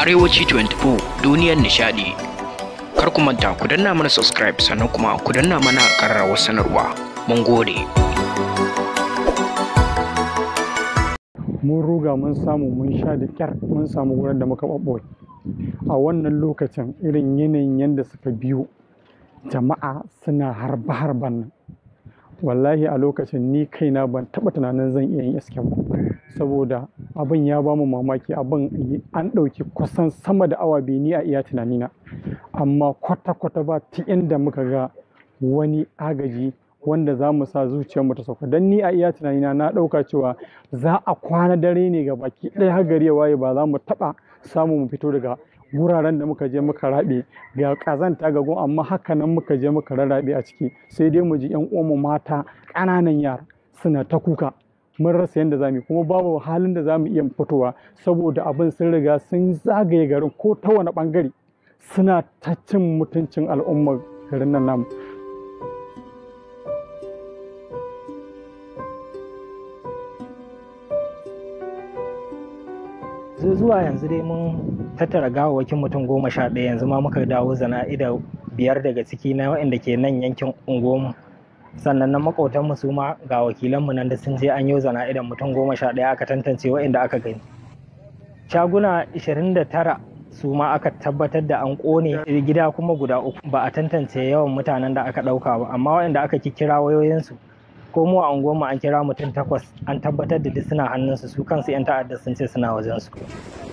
Arewaci 24 duniyar nishadi. Kar ku manta ku danna mana subscribe sannan kuma ku danna mana ƙararrawar sanarwa. Mun gode. mun ruga mun samu mun sha da kyar mun samu wurin da muka ɓaɓɓoye a wannan lokacin irin yanayin yadda suka biyo jama'a suna harba harban nan wallahi a lokacin ni kaina ban taɓa tunanin zan iya yin isken ba saboda abin ya bamu mamaki abin an ɗauki kusan sama da awa biyu ni a iya tunanina amma kwata-kwata ba ta inda muka ga wani agaji wanda za mu sa zuciyarmu ta sauka don ni a iya tunanina na ɗauka cewa za a kwana dare ne ga baki ɗaya har gari ya waye ba za mu taɓa samu mu fito daga wuraren da muka je muka raɓe ga ƙazanta ga gun amma haka nan muka je muka rarraɓe a ciki sai dai mu ji ƴan uwanmu mata ƙananan yara suna ta kuka mun rasa yadda za mu yi kuma babu halin da za mu iya fitowa saboda abin sun riga sun zagaye garin ko ta wani ɓangare suna ta cin mutuncin al'ummar garin nan namu zuwa yanzu dai mun tattara gawawwakin mutum goma sha ɗaya yanzu ma muka dawo zana'ida biyar daga ciki na waɗanda ke nan yankin unguwarmu sannan na makotanmu su ma ga wakilanmu nan da sun je an yi zana'idan mutum goma sha ɗaya aka tantance waɗanda aka gani shaguna 29 su ma aka tabbatar da an ƙone gida kuma guda uku ba a tantance yawan mutanen da aka ɗauka ba amma waɗanda aka kira wayoyinsu ko mu a unguwarmu an kira mutum takwas an tabbatar da duk suna hannunsu su kansu 'yan ta'adda sun ce suna wajensu